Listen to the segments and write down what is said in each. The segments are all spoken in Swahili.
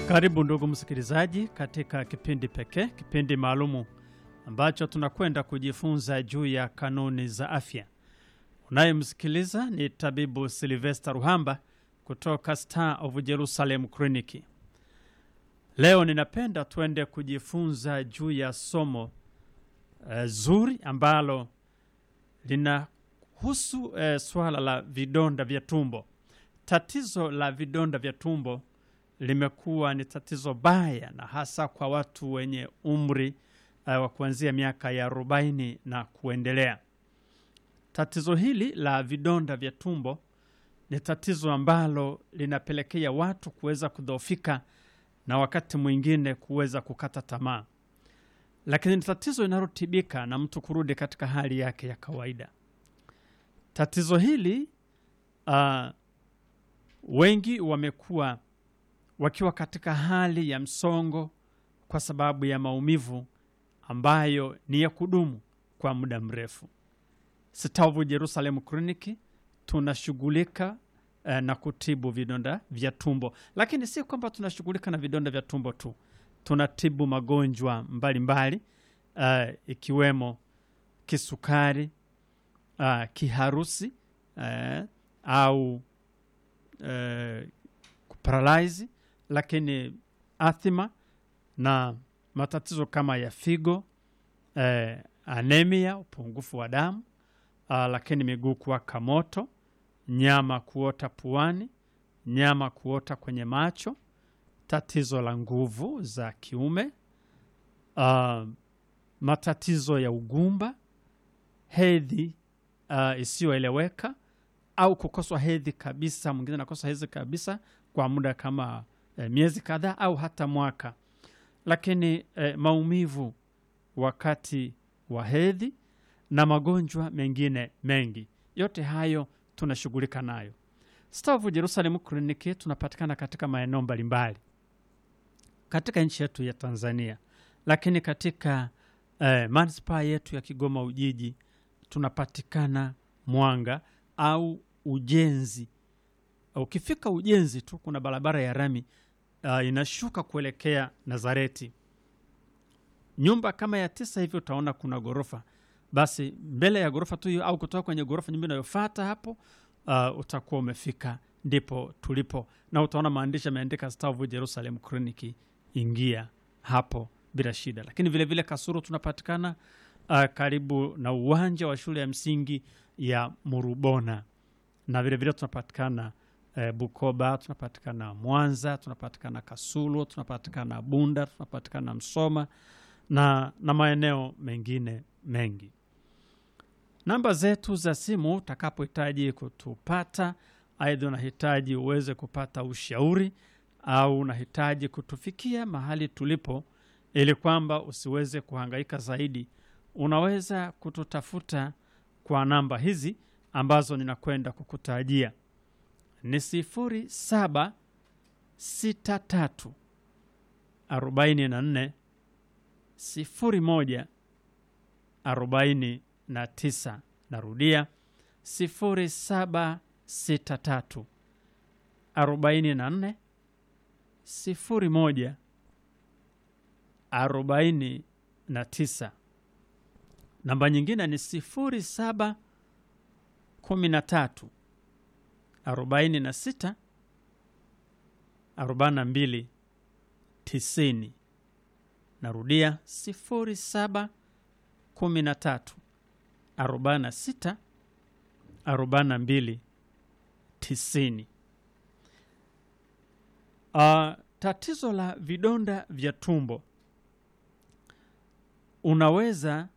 Karibu ndugu msikilizaji, katika kipindi pekee, kipindi maalumu ambacho tunakwenda kujifunza juu ya kanuni za afya. Unayemsikiliza ni tabibu Silvester Ruhamba kutoka Star of Jerusalem Clinic. Leo ninapenda tuende kujifunza juu ya somo uh, zuri ambalo linahusu uh, swala la vidonda vya tumbo. Tatizo la vidonda vya tumbo limekuwa ni tatizo baya na hasa kwa watu wenye umri uh, wa kuanzia miaka ya arobaini na kuendelea. Tatizo hili la vidonda vya tumbo ni tatizo ambalo linapelekea watu kuweza kudhoofika na wakati mwingine kuweza kukata tamaa, lakini ni tatizo linalotibika na mtu kurudi katika hali yake ya kawaida. Tatizo hili uh, wengi wamekuwa wakiwa katika hali ya msongo kwa sababu ya maumivu ambayo ni ya kudumu kwa muda mrefu. Star of Jerusalem Clinic tunashughulika eh, na kutibu vidonda vya tumbo, lakini si kwamba tunashughulika na vidonda vya tumbo tu, tunatibu magonjwa mbalimbali eh, ikiwemo kisukari, eh, kiharusi eh, au eh, kuparalyze lakini athima na matatizo kama ya figo eh, anemia, upungufu wa damu ah, lakini miguu kuwaka moto, nyama kuota puani, nyama kuota kwenye macho, tatizo la nguvu za kiume ah, matatizo ya ugumba, hedhi ah, isiyoeleweka au kukoswa hedhi kabisa. Mwingine anakosa hedhi kabisa kwa muda kama eh, miezi kadhaa au hata mwaka, lakini eh, maumivu wakati wa hedhi na magonjwa mengine mengi, yote hayo tunashughulika nayo. Star of Jerusalem Clinic tunapatikana katika maeneo mbalimbali katika nchi yetu ya Tanzania, lakini katika eh, manispaa yetu ya Kigoma Ujiji tunapatikana Mwanga au Ujenzi. Ukifika Ujenzi tu kuna barabara ya rami uh, inashuka kuelekea Nazareti, nyumba kama ya tisa hivi, utaona kuna ghorofa. Basi mbele ya ghorofa tu hiyo au kutoka kwenye ghorofa nyumba inayofuata hapo, uh, utakuwa umefika, ndipo tulipo, na utaona maandishi yameandika Star of Jerusalem Clinic. Ingia hapo bila shida. Lakini vilevile vile Kasuru tunapatikana uh, karibu na uwanja wa shule ya msingi ya Murubona, na vilevile tunapatikana eh, Bukoba, tunapatikana Mwanza, tunapatikana Kasulu, tunapatikana Bunda, tunapatikana Msoma na, na maeneo mengine mengi. Namba zetu za simu utakapohitaji kutupata, aidha unahitaji uweze kupata ushauri au unahitaji kutufikia mahali tulipo, ili kwamba usiweze kuhangaika zaidi, unaweza kututafuta kwa namba hizi ambazo ninakwenda kukutajia ni sifuri saba sita tatu arobaini na nne sifuri moja arobaini na tisa. Narudia sifuri saba sita tatu arobaini na nne sifuri moja arobaini na tisa. Namba nyingine ni sifuri saba kumi na tatu arobaini na sita arobaini na mbili tisini. Narudia sifuri saba kumi na tatu arobaini na sita arobaini na mbili tisini. Uh, tatizo la vidonda vya tumbo unaweza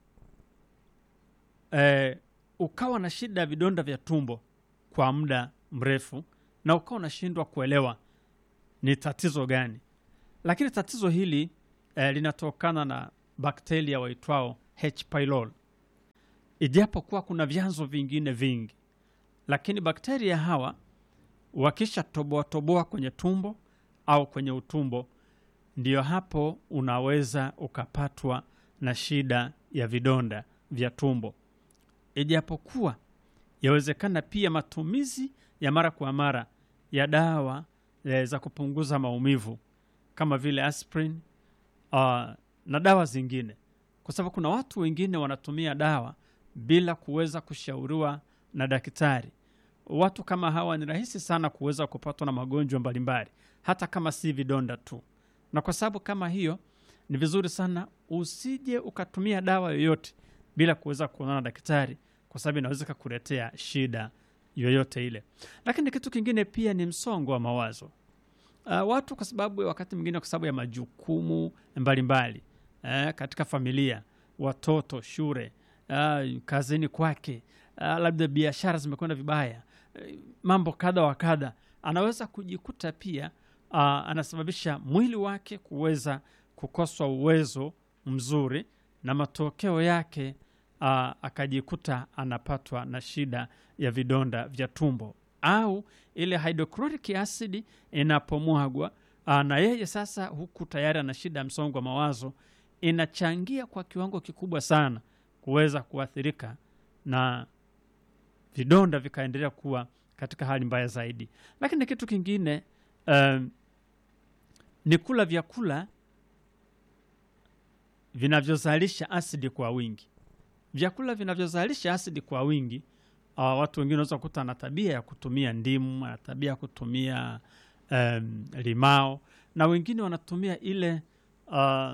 eh, ukawa na shida ya vidonda vya tumbo kwa muda mrefu na ukawa unashindwa kuelewa ni tatizo gani, lakini tatizo hili eh, linatokana na bakteria waitwao H pylori, ijapokuwa kuna vyanzo vingine vingi, lakini bakteria hawa wakisha toboa toboa kwenye tumbo au kwenye utumbo, ndiyo hapo unaweza ukapatwa na shida ya vidonda vya tumbo, ijapokuwa yawezekana pia matumizi ya mara kwa mara ya dawa e, za kupunguza maumivu kama vile aspirin uh, na dawa zingine, kwa sababu kuna watu wengine wanatumia dawa bila kuweza kushauriwa na daktari. Watu kama hawa ni rahisi sana kuweza kupatwa na magonjwa mbalimbali, hata kama si vidonda tu. Na kwa sababu kama hiyo, ni vizuri sana usije ukatumia dawa yoyote bila kuweza kuonana na daktari, kwa sababu inaweza kukuletea shida yoyote ile. Lakini kitu kingine pia ni msongo wa mawazo. Uh, watu kwa sababu wakati mwingine kwa sababu ya majukumu mbalimbali eh, katika familia, watoto, shule, uh, kazini kwake, uh, labda biashara zimekwenda vibaya, eh, mambo kadha wa kadha, anaweza kujikuta pia uh, anasababisha mwili wake kuweza kukoswa uwezo mzuri, na matokeo yake uh, akajikuta anapatwa na shida ya vidonda vya tumbo au ile hydrochloric acid inapomwagwa aa, na yeye sasa huku tayari ana shida ya msongo wa mawazo, inachangia kwa kiwango kikubwa sana kuweza kuathirika na vidonda vikaendelea kuwa katika hali mbaya zaidi. Lakini kitu kingine um, ni kula vyakula vinavyozalisha asidi kwa wingi. Vyakula vinavyozalisha asidi kwa wingi uh, watu wengine wanaweza kukuta ana tabia ya kutumia ndimu, ana tabia ya kutumia um, limao na wengine wanatumia ile uh,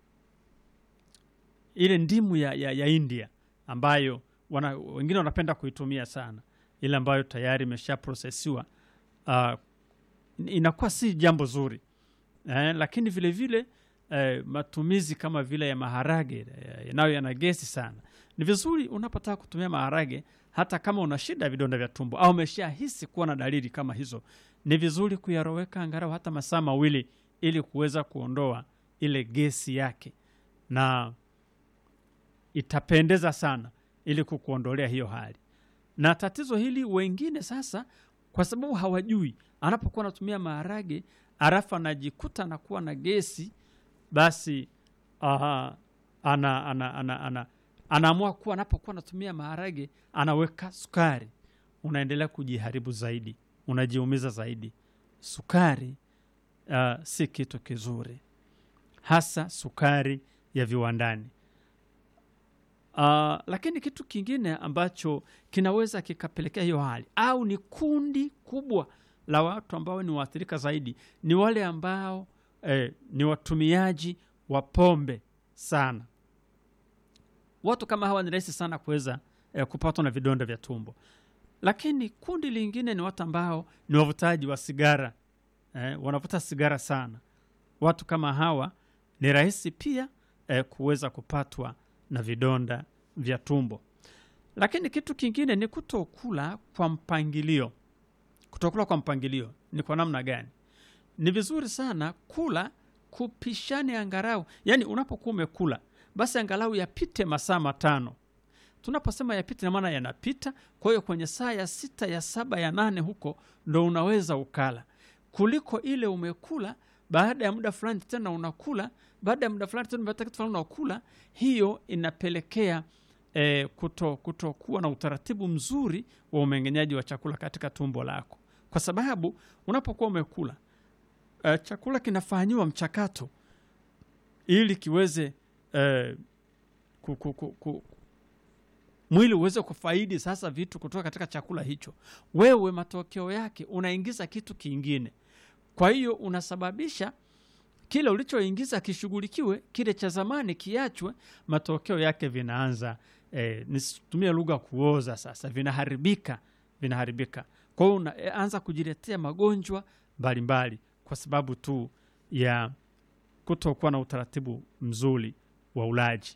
ile ndimu ya, ya, ya India ambayo wana, wengine wanapenda kuitumia sana, ile ambayo tayari imesha prosesiwa uh, inakuwa si jambo zuri eh, lakini vile vile eh, matumizi kama vile ya maharage eh, nayo yana gesi sana. Ni vizuri unapotaka kutumia maharage hata kama una shida ya vidonda vya tumbo au umeshahisi kuwa na dalili kama hizo, ni vizuri kuyaroweka angalau hata masaa mawili ili kuweza kuondoa ile gesi yake, na itapendeza sana ili kukuondolea hiyo hali. Na tatizo hili wengine sasa, kwa sababu hawajui, anapokuwa anatumia maharage arafu anajikuta anakuwa na gesi, basi aha, ana, ana, ana, ana, anaamua kuwa anapokuwa anatumia maharage anaweka sukari, unaendelea kujiharibu zaidi, unajiumiza zaidi. Sukari uh, si kitu kizuri, hasa sukari ya viwandani. Uh, lakini kitu kingine ambacho kinaweza kikapelekea hiyo hali au ni kundi kubwa la watu ambao ni waathirika zaidi ni wale ambao eh, ni watumiaji wa pombe sana. Watu kama hawa ni rahisi sana kuweza eh, kupatwa na vidonda vya tumbo. Lakini kundi lingine ni watu ambao ni wavutaji wa sigara eh, wanavuta sigara sana. Watu kama hawa ni rahisi pia eh, kuweza kupatwa na vidonda vya tumbo. Lakini kitu kingine ni kutokula kwa mpangilio. Kutokula kwa mpangilio ni kwa namna gani? Ni vizuri sana kula kupishane angalau, yaani unapokuwa umekula basi angalau yapite masaa matano. Tunaposema yapite, na maana yanapita. Kwa hiyo kwenye saa ya sita, ya saba, ya nane huko ndo unaweza ukala, kuliko ile umekula baada ya muda fulani tena unakula, baada ya muda fulani tena baada ya kitu fulani unakula. Hiyo inapelekea eh, kuto kutokuwa na utaratibu mzuri wa umeng'enyaji wa chakula katika tumbo lako, kwa sababu unapokuwa umekula eh, chakula kinafanyiwa mchakato ili kiweze eh, ku, ku, ku, ku, mwili uweze kufaidi sasa vitu kutoka katika chakula hicho. Wewe matokeo yake unaingiza kitu kingine, kwa hiyo unasababisha kile ulichoingiza kishughulikiwe, kile cha zamani kiachwe. Matokeo yake vinaanza eh, nisitumie lugha kuoza, sasa vinaharibika, vinaharibika. Kwa hiyo unaanza kujiletea magonjwa mbalimbali kwa sababu tu ya kutokuwa na utaratibu mzuri wa ulaji.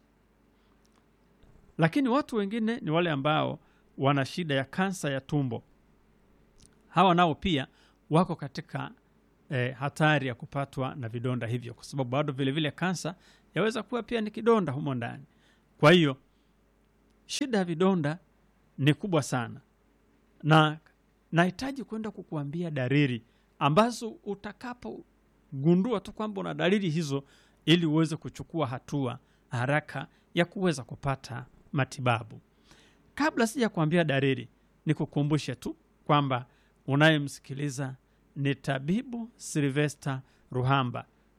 Lakini watu wengine ni wale ambao wana shida ya kansa ya tumbo. Hawa nao pia wako katika eh, hatari ya kupatwa na vidonda hivyo, kwa sababu bado vilevile kansa yaweza kuwa pia ni kidonda humo ndani. Kwa hiyo shida ya vidonda ni kubwa sana, na nahitaji kwenda kukuambia dalili ambazo utakapogundua tu kwamba una dalili hizo, ili uweze kuchukua hatua haraka ya kuweza kupata matibabu. Kabla sija kuambia dalili, nikukumbushe tu kwamba unayemsikiliza ni tabibu Silvester Ruhamba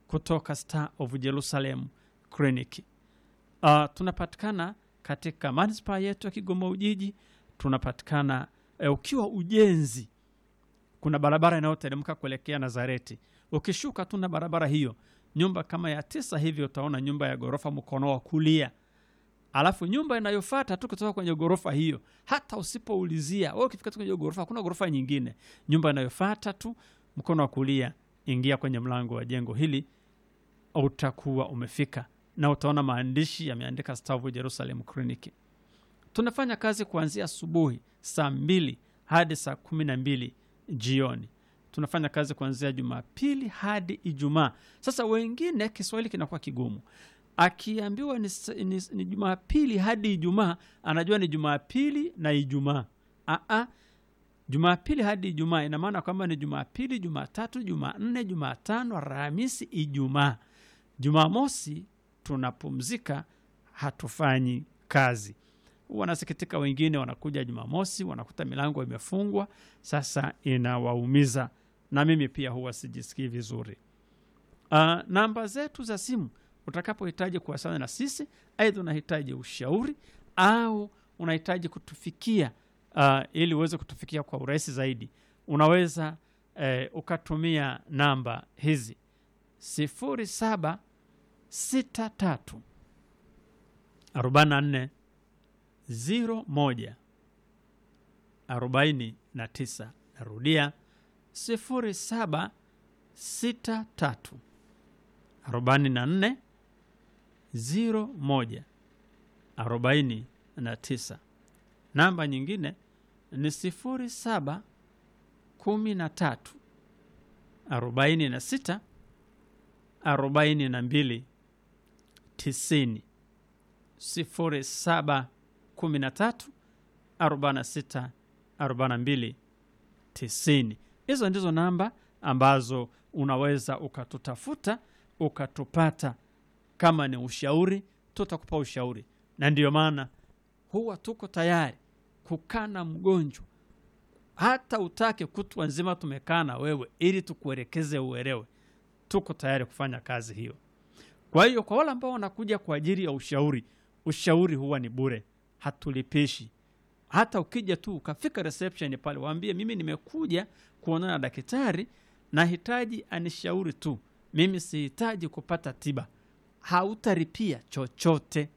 kutoka Star of Jerusalem Clinic. Uh, tunapatikana katika manispaa yetu ya Kigoma Ujiji, tunapatikana eh, ukiwa ujenzi, kuna barabara inayoteremka kuelekea Nazareti. Ukishuka tu na barabara hiyo, nyumba kama ya tisa hivi, utaona nyumba ya ghorofa mkono wa kulia alafu nyumba inayofuata tu kutoka kwenye ghorofa hiyo, hata usipoulizia wewe, ukifika tu kwenye hiyo ghorofa, hakuna ghorofa nyingine. Nyumba inayofuata tu mkono wa kulia, ingia kwenye mlango wa jengo hili, utakuwa umefika na utaona maandishi yameandika Star of Jerusalem Clinic. Tunafanya kazi kuanzia asubuhi saa mbili hadi saa kumi na mbili jioni. Tunafanya kazi kuanzia Jumapili hadi Ijumaa. Sasa wengine Kiswahili kinakuwa kigumu akiambiwa ni, s- ni, ni Jumapili hadi Ijumaa anajua ni Jumapili na Ijumaa. Aa, Jumapili hadi Ijumaa ina maana kwamba ni Jumapili, Jumatatu, Jumanne, Jumatano, Alhamisi, Ijumaa. Jumamosi tunapumzika, hatufanyi kazi. Wanasikitika wengine, wanakuja Jumamosi wanakuta milango imefungwa, sasa inawaumiza, na mimi pia huwa sijisikii vizuri. Uh, namba zetu za simu utakapohitaji kuwasiliana na sisi, aidha unahitaji ushauri au unahitaji kutufikia uh, ili uweze kutufikia kwa urahisi zaidi, unaweza eh, ukatumia namba hizi sifuri saba sita tatu arobaini na nne ziro moja arobaini na tisa. Narudia sifuri saba sita tatu arobaini na nne ziro moja arobaini na tisa. Namba nyingine ni sifuri saba kumi na tatu arobaini na sita arobaini na mbili tisini. Sifuri saba kumi na tatu arobaini na sita arobaini na mbili tisini. Hizo ndizo namba ambazo unaweza ukatutafuta ukatupata. Kama ni ushauri, tutakupa ushauri, na ndiyo maana huwa tuko tayari kukaa na mgonjwa, hata utake kutwa nzima tumekaa na wewe ili tukuelekeze uelewe. Tuko tayari kufanya kazi hiyo. Kwa hiyo kwa wale ambao wanakuja kwa ajili ya ushauri, ushauri huwa ni bure, hatulipishi. Hata ukija tu ukafika reception pale, waambie mimi nimekuja kuonana na daktari, nahitaji anishauri tu, mimi sihitaji kupata tiba. Hautaripia chochote.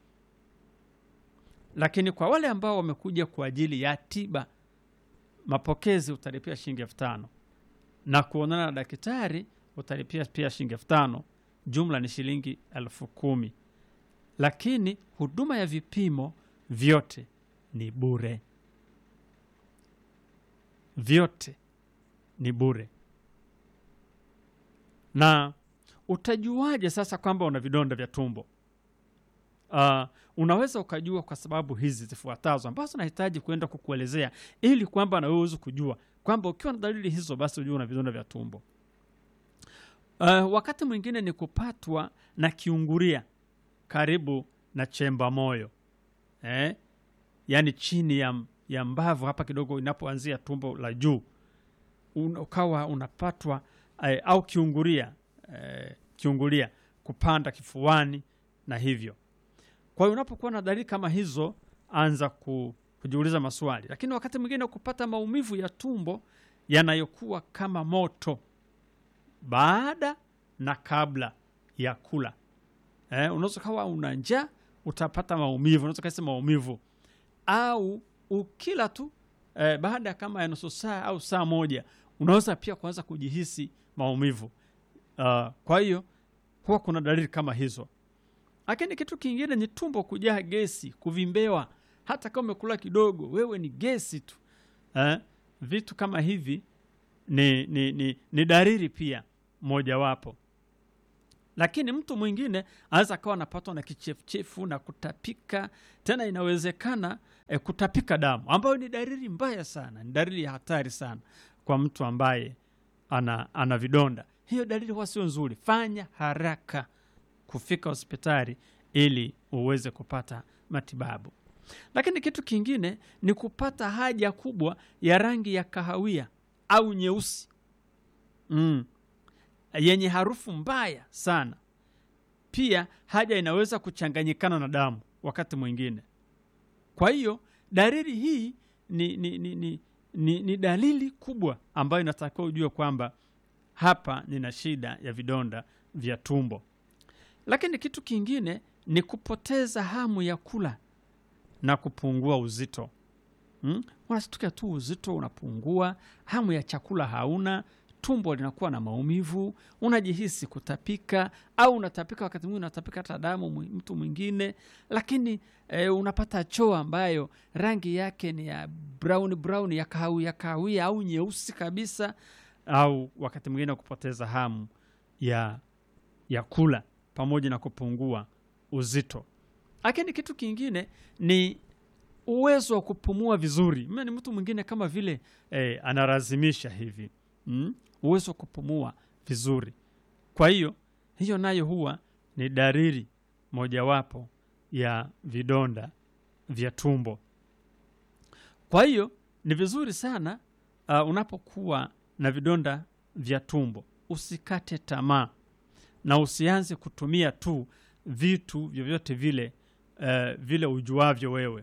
Lakini kwa wale ambao wamekuja kwa ajili ya tiba, mapokezi utalipia shilingi elfu tano na kuonana na daktari utalipia pia shilingi elfu tano jumla ni shilingi elfu kumi lakini huduma ya vipimo vyote ni bure, vyote ni bure. Na utajuaje sasa kwamba una vidonda vya tumbo? Uh, unaweza ukajua kwa sababu hizi zifuatazo ambazo nahitaji kuenda kukuelezea ili kwamba na wewe uweze kujua kwamba ukiwa na dalili hizo basi ujue una vidonda vya tumbo. Uh, wakati mwingine ni kupatwa na kiungulia karibu na chemba moyo eh? Yaani chini ya, ya mbavu hapa kidogo inapoanzia tumbo la juu Un, ukawa unapatwa eh, au kiungulia eh, kiungulia kupanda kifuani na hivyo. Kwa hiyo unapokuwa na dalili kama hizo, anza ku, kujiuliza maswali. Lakini wakati mwingine kupata maumivu ya tumbo yanayokuwa kama moto baada na kabla ya kula eh, unaweza kawa una njaa utapata maumivu, unaweza kasi maumivu au ukila tu eh, baada ya kama ya nusu saa au saa moja unaweza pia kuanza kujihisi maumivu. Uh, kwa hiyo huwa kuna dalili kama hizo. Lakini kitu kingine ni tumbo kujaa gesi, kuvimbewa, hata kama umekula kidogo, wewe ni gesi tu eh, vitu kama hivi ni, ni, ni, ni dalili pia mojawapo. Lakini mtu mwingine anaweza akawa anapatwa na kichefuchefu na kutapika, tena inawezekana eh, kutapika damu, ambayo ni dalili mbaya sana, ni dalili ya hatari sana kwa mtu ambaye ana, ana vidonda. Hiyo dalili huwa sio nzuri. Fanya haraka kufika hospitali ili uweze kupata matibabu. Lakini kitu kingine ni kupata haja kubwa ya rangi ya kahawia au nyeusi. Mm. yenye harufu mbaya sana. Pia haja inaweza kuchanganyikana na damu wakati mwingine. Kwa hiyo dalili hii ni, ni, ni, ni, ni, ni dalili kubwa ambayo inatakiwa ujue kwamba hapa nina shida ya vidonda vya tumbo. Lakini kitu kingine ni kupoteza hamu ya kula na kupungua uzito. Hmm? Unashtuka tu uzito unapungua, hamu ya chakula hauna, tumbo linakuwa na maumivu, unajihisi kutapika au unatapika, wakati mwingine unatapika hata damu mwi- mtu mwingine, lakini eh, unapata choo ambayo rangi yake ni ya brown brown ya kahawia kahawia au nyeusi kabisa, au wakati mwingine kupoteza hamu ya, ya kula pamoja na kupungua uzito. Lakini kitu kingine ni uwezo wa kupumua vizuri. Mimi ni mtu mwingine kama vile eh, analazimisha hivi mm? uwezo wa kupumua vizuri. Kwa hiyo hiyo nayo huwa ni dalili mojawapo ya vidonda vya tumbo. Kwa hiyo ni vizuri sana uh, unapokuwa na vidonda vya tumbo usikate tamaa na usianze kutumia tu vitu vyovyote vile uh, vile ujuavyo wewe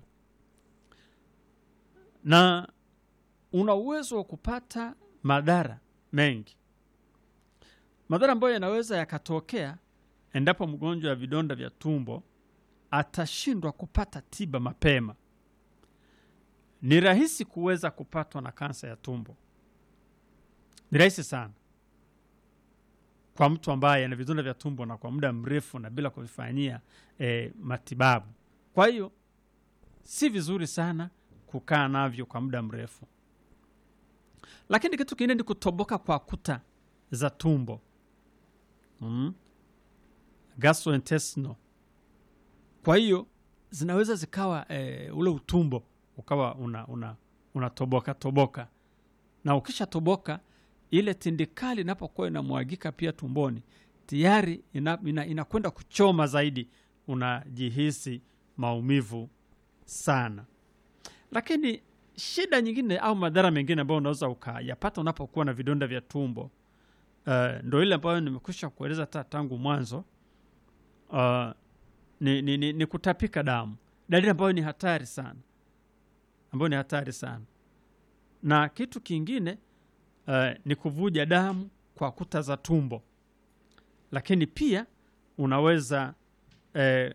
na una uwezo wa kupata madhara mengi, madhara ambayo yanaweza yakatokea endapo mgonjwa wa vidonda vya tumbo atashindwa kupata tiba mapema. Ni rahisi kuweza kupatwa na kansa ya tumbo, ni rahisi sana kwa mtu ambaye ana vidonda vya tumbo na kwa muda mrefu na bila kuvifanyia eh, matibabu. Kwa hiyo si vizuri sana kukaa navyo kwa muda mrefu. Lakini kitu kingine ni kutoboka kwa kuta za tumbo mm. gastrointestinal. Kwa hiyo zinaweza zikawa e, ule utumbo ukawa una, una, unatoboka toboka, na ukisha toboka ile tindikali inapokuwa inamwagika pia tumboni tayari inakwenda ina, ina kuchoma zaidi, unajihisi maumivu sana lakini shida nyingine au madhara mengine ambayo unaweza ukayapata unapokuwa na vidonda vya tumbo uh, ndo ile ambayo nimekwisha kueleza hata tangu mwanzo uh, ni, ni, ni, ni kutapika damu, dalili ambayo ni hatari sana, ambayo ni hatari sana. Na kitu kingine uh, ni kuvuja damu kwa kuta za tumbo, lakini pia unaweza uh,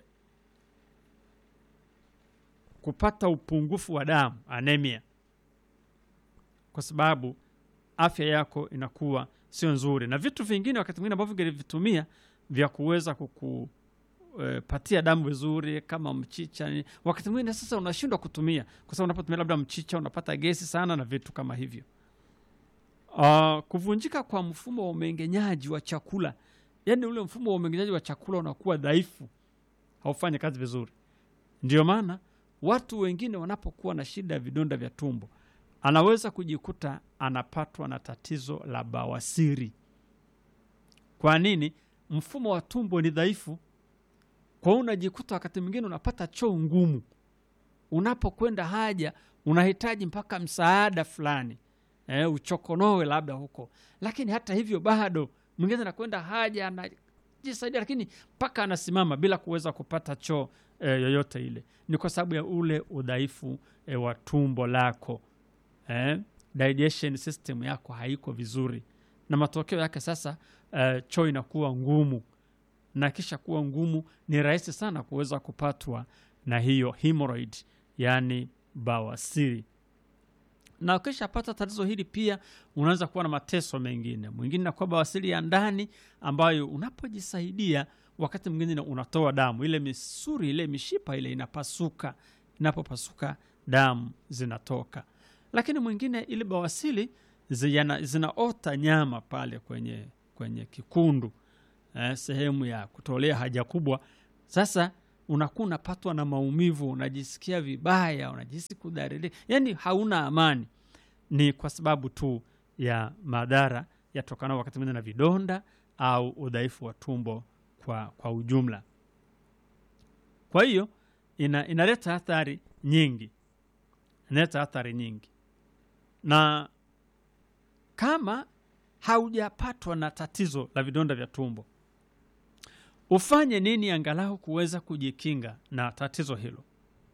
kupata upungufu wa damu anemia, kwa sababu afya yako inakuwa sio nzuri, na vitu vingine wakati mwingine ambavyo vingelivitumia vya kuweza kukupatia e, damu vizuri kama mchicha, wakati mwingine sasa unashindwa kutumia kwa sababu unapotumia labda mchicha unapata gesi sana na vitu kama hivyo. Uh, kuvunjika kwa mfumo wa umeng'enyaji wa chakula, yaani ule mfumo wa umeng'enyaji wa chakula unakuwa dhaifu, haufanyi kazi vizuri. Ndio maana watu wengine wanapokuwa na shida ya vidonda vya tumbo, anaweza kujikuta anapatwa na tatizo la bawasiri. Kwa nini? Mfumo wa tumbo ni dhaifu. Kwa hiyo unajikuta wakati mwingine unapata choo ngumu, unapokwenda haja unahitaji mpaka msaada fulani e, uchokonowe labda huko, lakini hata hivyo bado mwingine anakwenda haja anajisaidia, lakini mpaka anasimama bila kuweza kupata choo e, yoyote ile. Ni kwa sababu ya ule udhaifu e, wa tumbo lako e, digestion system yako haiko vizuri, na matokeo yake sasa e, choo inakuwa ngumu, na kisha kuwa ngumu, ni rahisi sana kuweza kupatwa na hiyo hemorrhoid, yani bawasiri na ukishapata tatizo hili pia unaweza kuwa na mateso mengine. Mwingine nakuwa bawasiri ya ndani ambayo unapojisaidia wakati mwingine unatoa damu, ile misuri ile mishipa ile inapasuka. Inapopasuka damu zinatoka. Lakini mwingine ile bawasiri zina, zinaota nyama pale kwenye, kwenye kikundu eh, sehemu ya kutolea haja kubwa. Sasa unakuwa unapatwa na maumivu, unajisikia vibaya, unajihisi kudhalilika, yani hauna amani. Ni kwa sababu tu ya madhara yatokana wakati mwingine na vidonda au udhaifu wa tumbo kwa, kwa ujumla. Kwa hiyo ina, inaleta athari nyingi, inaleta athari nyingi, na kama haujapatwa na tatizo la vidonda vya tumbo ufanye nini angalau kuweza kujikinga na tatizo hilo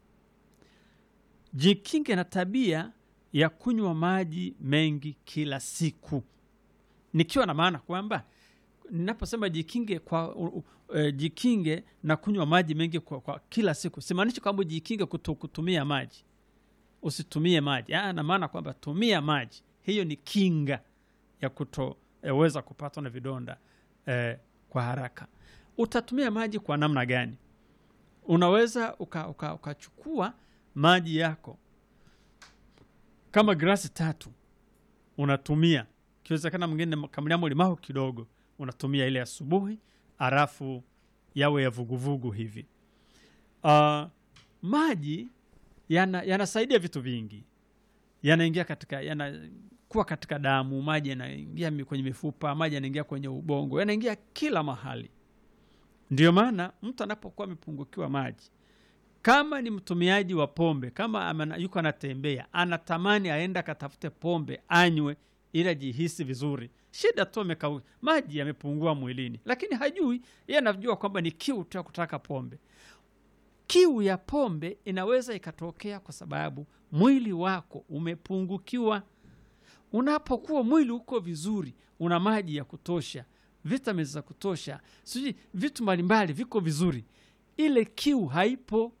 jikinge na tabia ya kunywa maji mengi kila siku nikiwa na maana kwamba ninaposema jikinge kwa uh, uh, jikinge na kunywa maji mengi kwa, kwa kila siku simaanishi kwamba jikinge kutu, kutumia maji usitumie maji ah, na maana kwamba tumia maji hiyo ni kinga ya kutoweza kupatwa na vidonda eh, kwa haraka utatumia maji kwa namna gani unaweza ukachukua uka, ukachukua maji yako kama grasi tatu unatumia ikiwezekana mwingine kamliamo limao kidogo unatumia ile asubuhi halafu yawe ya vuguvugu hivi uh, maji yana- yanasaidia vitu vingi yanaingia katika yanakuwa katika damu maji yanaingia mi- kwenye mifupa maji yanaingia kwenye ubongo yanaingia kila mahali ndio maana mtu anapokuwa amepungukiwa maji kama ni mtumiaji wa pombe kama amana, yuko anatembea anatamani aenda akatafute pombe anywe ili ajihisi vizuri shida tu amekau maji yamepungua mwilini lakini hajui yeye anajua kwamba ni kiu tu ya kutaka pombe kiu ya pombe inaweza ikatokea kwa sababu mwili wako umepungukiwa unapokuwa mwili uko vizuri una maji ya kutosha vitamins za kutosha sijui vitu mbalimbali viko vizuri ile kiu haipo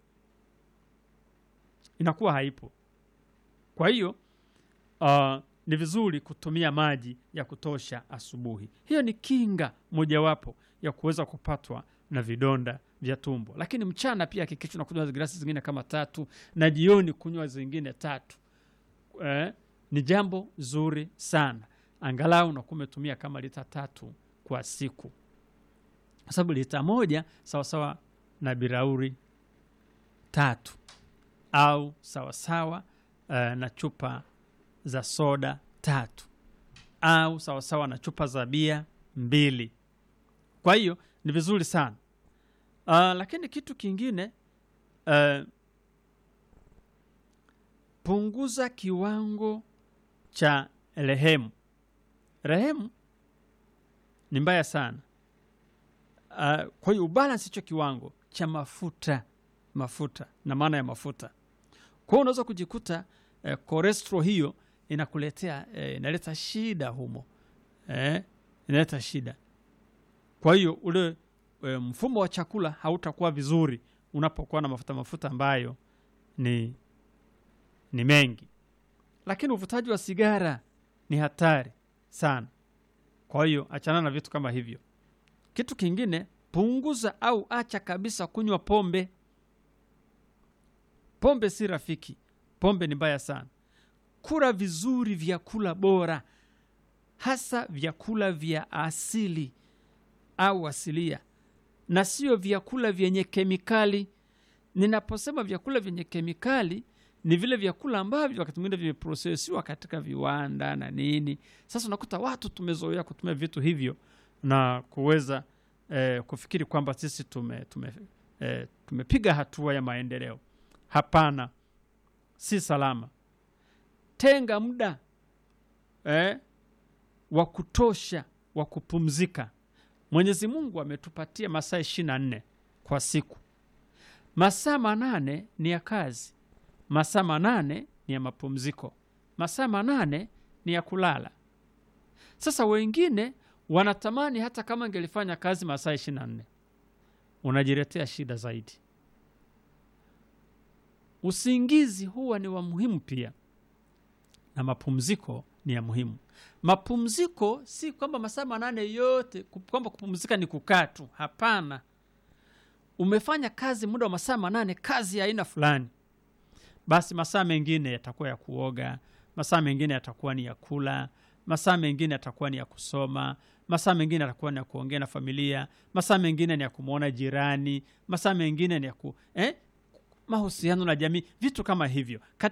inakuwa haipo kwa hiyo uh, ni vizuri kutumia maji ya kutosha asubuhi hiyo ni kinga mojawapo ya kuweza kupatwa na vidonda vya tumbo lakini mchana pia hakikisha unakunywa glasi zingine kama tatu na jioni kunywa zingine tatu eh, ni jambo zuri sana angalau unakuwa umetumia kama lita tatu kwa siku kwa sababu lita moja sawasawa na birauri tatu au sawasawa uh, na chupa za soda tatu au sawasawa na chupa za bia mbili kwa hiyo ni vizuri sana uh, lakini kitu kingine uh, punguza kiwango cha rehemu rehemu ni mbaya sana uh, kwa hiyo ubalance hicho kiwango cha mafuta mafuta na maana ya mafuta kwa hiyo unaweza kujikuta eh, cholesterol hiyo inakuletea eh, inaleta shida humo eh, inaleta shida kwa hiyo ule eh, mfumo wa chakula hautakuwa vizuri unapokuwa na mafuta mafuta ambayo ni ni mengi lakini uvutaji wa sigara ni hatari sana kwa hiyo achana na vitu kama hivyo kitu kingine punguza au acha kabisa kunywa pombe pombe si rafiki pombe ni mbaya sana kula vizuri vyakula bora hasa vyakula vya asili au asilia na sio vyakula vyenye kemikali ninaposema vyakula vyenye kemikali ni vile vyakula ambavyo wakati mwingine vimeprosesiwa katika viwanda na nini sasa unakuta watu tumezoea kutumia vitu hivyo na kuweza eh, kufikiri kwamba sisi tume, tume, eh, tumepiga hatua ya maendeleo hapana si salama tenga muda eh, wa kutosha wa kupumzika mwenyezi mungu ametupatia masaa ishiri na nne kwa siku masaa manane ni ya kazi masaa manane ni ya mapumziko masaa manane ni ya kulala sasa wengine wanatamani hata kama angelifanya kazi masaa ishiri na nne unajiletea shida zaidi usingizi huwa ni wa muhimu pia na mapumziko ni ya muhimu mapumziko si kwamba masaa manane yote ku- kwamba kupumzika ni kukaa tu hapana umefanya kazi muda wa masaa manane kazi ya aina fulani basi masaa mengine yatakuwa ya kuoga masaa mengine yatakuwa ni ya kula masaa mengine yatakuwa ni ya kusoma masaa mengine yatakuwa ni ya kuongea na familia masaa mengine ni ya kumwona jirani masaa mengine ni ya ku eh? mahusiano na jamii vitu kama hivyo